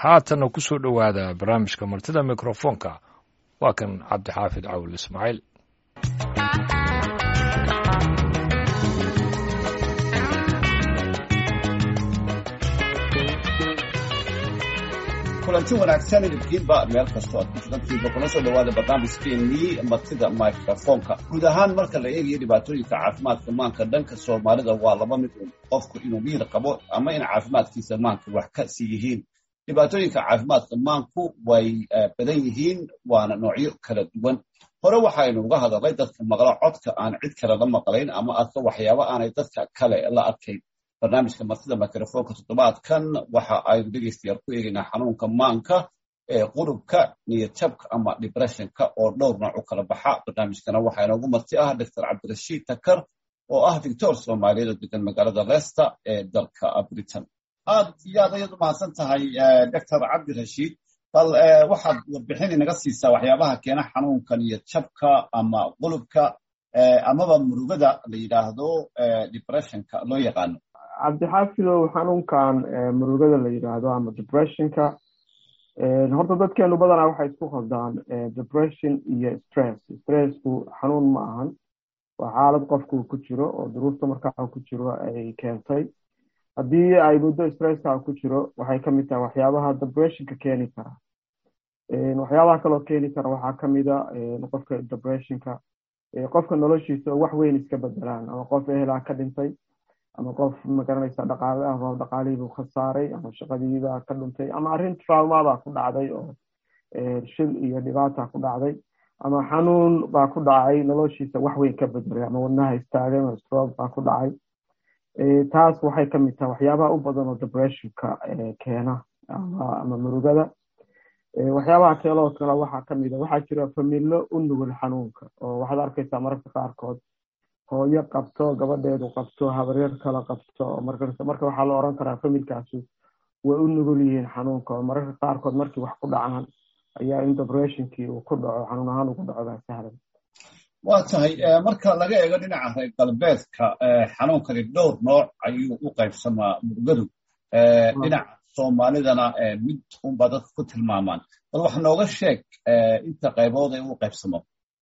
haatanna ku soo dhowaada barnaamijka martida mikrofoonka waa kan cabdixaafid cawil ismaaciil kulanti wanaagsan idinkiinba meel kastoo aad ku sugantihiinba kuna soo dhawaada barnaamijkeenii martida microfoonka guud ahaan marka la eegayo dhibaatooyinka caafimaadka maanka dhanka soomaalida waa laba mid un qofku inuu miir qabo ama in caafimaadkiisa maanka wax ka sii yihiin dhibaatooyinka caafimaadka maanku way badan yihiin waana noocyo kala duwan hore waxaynu uga hadalnay dadka maqla codka aan cid kale la maqlayn ama arka waxyaabo aanay dadka kale la arkayn barnaamijka martida microfoonka toddobaadkan waxa aynu dhegeystayaal ku eegaynaa xanuunka maanka ee qurubka niyadjabka ama depressionka oo dhowr nooc u kala baxa barnaamijkana waxaa inoogu marti ah doctor cabdirashiid takar oo ah doctor soomaaliyeed oo degan magaalada leicester ee dalka britain aad iyo aad ayaad u mahadsan tahay doctor cabdirashiid bal waxaad warbixin inaga siisaa waxyaabaha keena xanuunka niyadjabka ama qulubka amaba murugada la yidhaahdo depressionka loo yaqaano cabdixaafidow xanuunkan murugada la yidhaahdo ama depressionka horta dadkeenu badanaa waxay isku qaldaan depression iyo stress stressku xanuun ma ahan waa xaalad qofku ku jiro oo duruufta markaa ku jiro ay keentay haddii ay muddo stresska ku jiro waxay kamid tahay waxyaabaha depressionka keeni kara waxyaabaha kaloo keeni kara waxaa kamida qofka depressionka qofka noloshiisa wax weyn iska bedelaan ama qof ehelaa ka dhintay ama qof magaranaysa dhaqaale ah oo dhaqaalihiibuu khasaaray ama shaqadiibaa ka dhuntay ama arrin traumabaa ku dhacday oo shil iyo dhibaata ku dhacday ama xanuun baa ku dhacay noloshiisa wax weyn ka bedelay ama wadnaha istaagay ama stroke baa ku dhacay taas waxay kamid tahay waxyaabaha u badan oo depressionka keena ama murugada waxyaabaha keeloo kale waxaa kamid a waxaa jira familo u nugul xanuunka oo waxaad arkaysaa mararka qaarkood hooyo qabto gabadheedu qabto habaryar kala qabto marka waxaa la oran karaa familkaasi way u nugul yihiin xanuunka oo mararka qaarkood markii wax ku dhacaan ayaa in depressionkii uu ku dhaco xanuun ahaan ugu dhaco baa sahlan waa tahay marka laga eego dhinaca reer galbeedka xanuunkani dhowr nooc ayuu u qaybsamaa murugadu dhinaca soomaalidana mid unbaa dadka ku tilmaamaan bal wax nooga sheeg inta qaybood ee u qaybsamo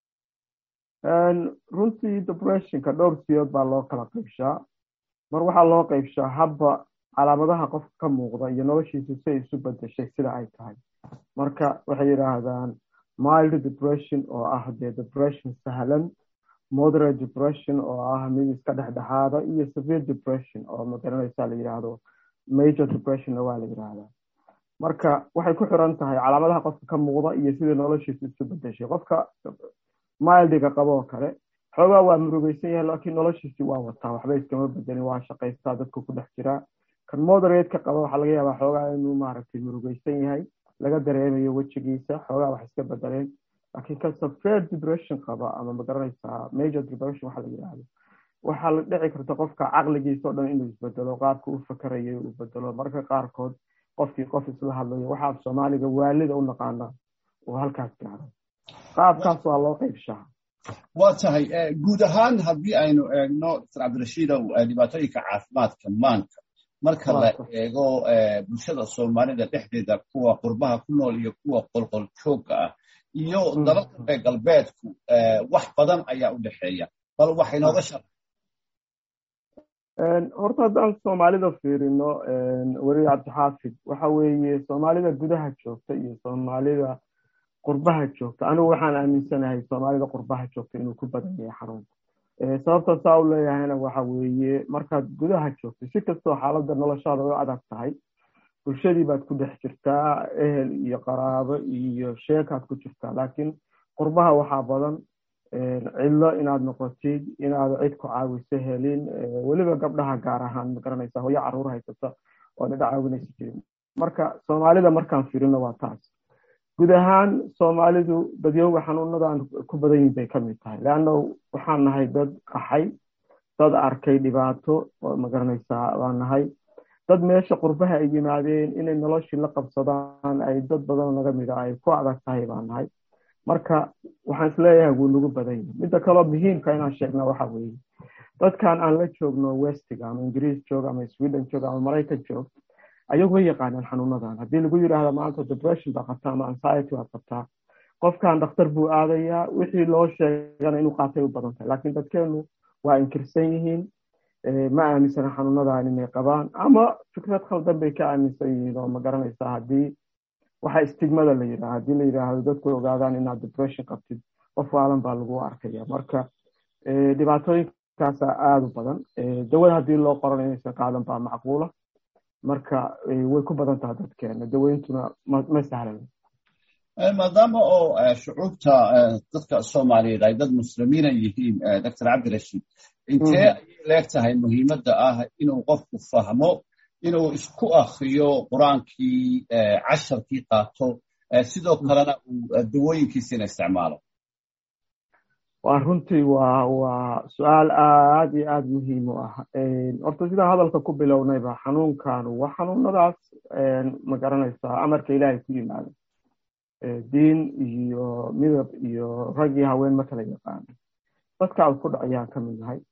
runtii depressionka dhowr siyood baa loo kala qaybshaa mar waxaa loo qaybshaa habba calaamadaha qofka ka muuqda iyo noloshiisa si ay isu bedeshay sida ay tahay marka waxay yidhaahdaan mild depression oo ah dee depression sahlan moderate depression oo ah mid iska dhexdhexaada iyo severe depression oo magaranaysa la yidhaahdo major depressionna waa la yidhaahdaa marka waxay ku xiran tahay calaamadaha qofka ka muuqda iyo sidai noloshiisa isu bedeshay qofka mildiga qaboo kale xoogaa waa murugeysan yahay laakiin noloshiisii waa wataa waxba iskama bedelin waa shaqaystaa dadku ku dhex jiraa kan moderateka qaba waxaa laga yaabaa xoogaa inuu maaragtay murugeysan yahay laga dareemayo wejigiisa xoogaa wax iska bedeleen laakiin kan severe depression qaba ama magaranaysaa major depression waxa la yidhaahdo waxaa la dhici karta qofka caqligiisa o dhan inuu isbedelo qaabka u fakarayay uu bedelo marka qaarkood qofkii qof isla hadlayo waxaa soomaaliga waalida u naqaanaa uu halkaas gaaro qaabkaas waa loo qaybshaa waa tahay guud ahaan haddii aynu eegno dr cabdirashiidow dhibaatooyinka caafimaadka maanka marka la eego bulshada soomaalida dhexdeeda kuwa qurbaha ku nool iyo kuwa qolqol joogga ah iyo dalalka reer galbeedku wax badan ayaa u dhexeeya bal wax inooga shar horta haddaan soomaalida fiirino weli cabdixaafid waxa weeye soomaalida gudaha joogta iyo soomaalida qurbaha joogta anigu waxaan aaminsanahay soomaalida qurbaha joogta inuu ku badan yahay xanuunka sababta saa u leeyahayna waxa weeye markaad gudaha joogto si kastoo xaaladda noloshaada u adag tahay bulshadii baad ku dhex jirtaa ehel iyo qaraabo iyo sheekaad ku jirtaa laakiin qurbaha waxaa badan cidlo inaad noqotid inaad cid ku caawiso helin weliba gabdhaha gaar ahaan magaranaysa hooyo caruur haysata oona caawinaysa jirin marka soomaalida markaan firino waa taas guud ahaan soomaalidu dadyowga xanuunadan ku badan yihin bay kamid tahay leanna waxaan nahay dad qaxay dad arkay dhibaato oo magaranaysaa waa nahay dad meesha qurbaha ay yimaadeen inay noloshii la qabsadaan ay dad badanoo naga mida ay ku adag tahay baa nahay marka waxaan isleeyahay wuu nagu badan yahay midda kaloo muhiimka inaan sheegna waxa weeye dadkan aan la joogno westiga ama ingiriis joog ama sweden joog ama maraykan joog ayagu way yaqaanaan xanuunadan haddii lagu yidhaahdo maanta depression baa qabtaa ama anxiety baad qabtaa qofkan dhakhtar buu aadayaa wixii loo sheegana inuu qaatay u badan tahay laakiin dadkeenu waa inkirsan yihiin ma aaminsana xanuunadan inay qabaan ama fikrad khaldan bay ka aaminsan yihiin oo ma garanaysaa haddii waxa istigmada la yidhaha haddii la yidhaahdo dadku ogaadaan inaad depression qabtid qof waalan baa lagu arkaya marka dhibaatooyinkaasa aada u badan dawada haddii loo qoran inaysan qaadan baa macquula marka way ku badan tahay dadkeena daweyntuna ma sahlan maadaama oo shucuubta dadka soomaaliyeed ay dad muslimiina yihiin doctor cabdirashiid intee ayay leeg tahay muhiimadda ah inuu qofku fahmo inuu isku akriyo qur-aankii casharkii qaato sidoo kalena uu dawooyinkiisina isticmaalo waa runtii waa waa su-aal aad iyo aada muhiim u ah horta sidaan hadalka ku bilownayba xanuunkanu waa xanuunadaas ma garanaysaa amarka ilaahay ku yimaada diin iyo midab iyo rag iyo haween ma kala yaqaano dadka ad ku dhacayaan ka mid nahay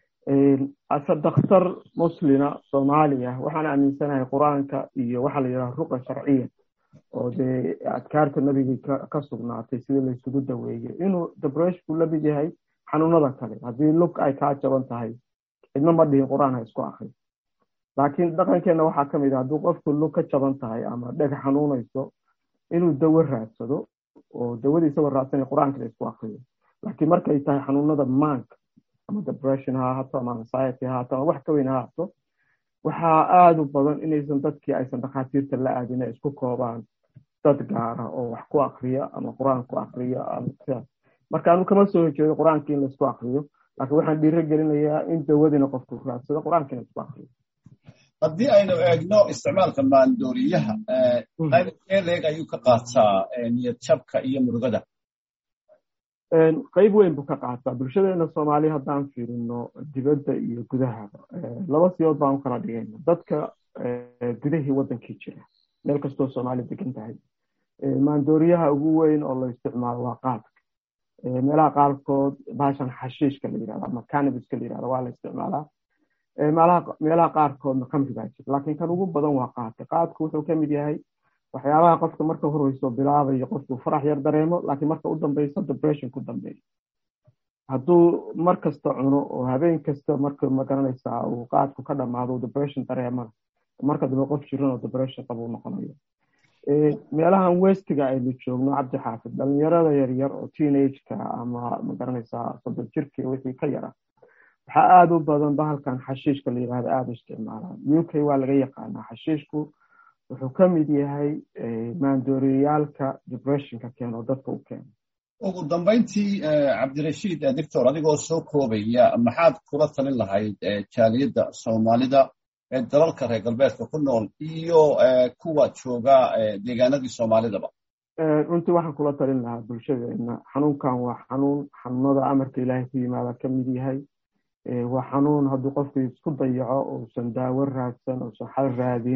ase dakhtar muslina soomaaliya waxaan aaminsanahay qur-aanka iyo waxaa la yidhaha ruqa sharciya oo dee adkaarta nabigii ka sugnaatay sida laysugu daweeyey inuu debreshku la mid yahay xanuunada kale haddii lug ay kaa jaban tahay cidna ma dhihin qur-aan ha isku akri laakiin dhaqankeenna waxaa ka mid ah hadduu qofku lug ka jaban tahay ama dheg xanuunayso inuu dawo raadsado oo dawadii isagoo raadsanay qur-aankana isku akriyo laakiin markay tahay xanuunada maanka ama depression ha ahaato ama anxiety ha ahaato ama wax ka weyn ha ahaato waxaa aada u badan inaysan dadkii aysan dhakhaatiirta la aadin ay isku koobaan dad gaara oo wax ku akriya ama qur-aan ku akriya sidaas marka anu kama soo horjeedo qur-aankii in laisku akriyo laakiin waxaan dhiiro gelinayaa in dawadina qofku raadsado qur-aankiina isku akriyo haddii aynu eegno isticmaalka maandooriyaha qaybkee leeg ayuu ka qaataa niyad jabka iyo murugada qayb weyn buu ka qaataa bulshadeena soomaaliya haddaan fiirino dibadda iyo gudaha laba siyood baan u kala dhigayna dadka gudahii waddankii jira meel kastoo soomaaliya degan tahay maandooriyaha ugu weyn oo la isticmaalo waa qaadka meelaha qaarkood baashan xashiishka la yidhahdo ama canabiska la yidhahdo waa la isticmaalaa meelaha qaarkoodna khamri baa jira laakiin kan ugu badan waa qaadka qaadku wuxuu ka mid yahay waxyaabaha qofka marka horeyso bilaabayo qofku farax yar dareemo laakiin marka u dambeyso depression ku dambeeyo hadduu mar kasta cuno oo habeen kasta marka magaranaysaa uu qaadku ka dhamaado depression dareemana marka dambe qof jiran oo depression qabuu noqonayo meelahan westiga aynu joogno cabdi xaafid dhalinyarada yaryar oo teenageka ama magaranaysaa soddon jirkii wixii ka yara waxaa aada u badan bahalkan xashiishka la yidhahdo aada u isticmaalaan u k waa laga yaqaanaa xashiishku wuxuu ka mid yahay maandooriyaalka depressionka keeno dadka u keeno ugu dambayntii cabdirashiid doctor adigoo soo koobaya maxaad kula talin lahayd jaaliyadda soomaalida ee dalalka reer galbeedka ku nool iyo kuwa jooga deegaanadii soomaalidaba runtii waxaan kula talin lahaa bulshadeena xanuunkan waa xanuun xanuunada amarka ilaahay ku yimaada ka mid yahay waa xanuun hadduu qofku isku dayaco uusan daawo raadsan uusan xal raadin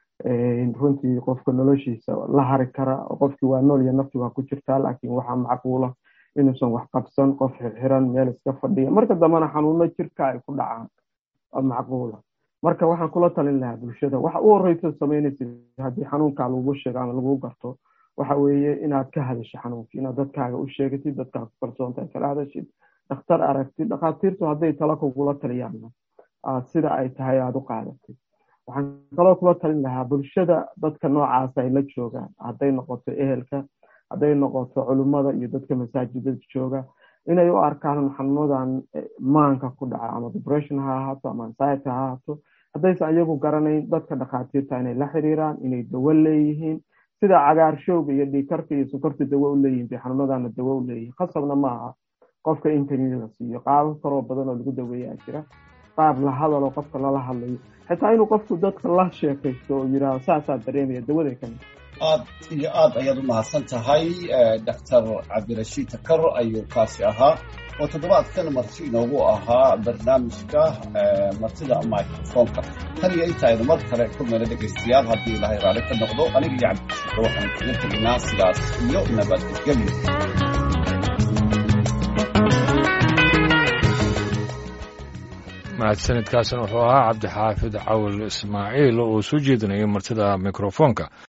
runtii qofka noloshiisa la hari kara qofkii waa nool iyo nafti waa ku jirtaa laakiin waxaa macquula inuusan wax qabsan qof xirxiran meel iska fadhiya marka dambena xanuuno jirka ay ku dhacaan macquula marka waxaan kula talin lahaa bulshada waxa u horeysa samaynaysa haddii xanuunkaa lagu sheego ama lagu garto waxa weeye inaad ka hadasho xanuunka inaad dadkaaga u sheegatid dadkaa ku kalsoontahay kala hadashid dhakhtar aragtid dhakhaatiirtu hadday tala kugula taliyaanna sida ay tahay aada u qaadatid waxaan kaloo kula talin lahaa bulshada dadka noocaas ay la joogaan hadday noqoto ehelka hadday noqoto culimmada iyo dadka masaajidada jooga inay u arkaan xanuunadan maanka ku dhaca ama depression ha ahaato ama anxiety ha ahaato haddaysan iyagu garanayn dadka dhakhaatiirta inay la xiriiraan inay dawo leeyihiin sida cagaarshowga iyo dhiikarka iyo sukarta dawo u leeyihin bay xanuunadana dawo u leeyihin khasabna ma aha qofka in kaniini la siiyo qaabo kaloo badan oo lagu daweeyaa jira qaab la hadaloo qofka lala hadlayo xitaa inuu qofku dadka la sheekaysto oo yidhaahdo saasaa dareemaya dawaday ka mid aad iyo aad ayaad u mahadsan tahay doctor cabdirashiid takar ayuu kaasi ahaa oo toddobaadkan marti inoogu ahaa barnaamijka martida microfonka tan iyo intaaynu mar kale kulmayna dhegaystayaal haddii ilaahay raalli ka noqdo aniga iyo cabdirashiidka waxaan kaga teginaa sidaas iyo nabadgelyo mahadsanidkaasna wuxuu ahaa cabdixaafid cawil ismaaciil oo soo jeedinayay martida mikrofoonka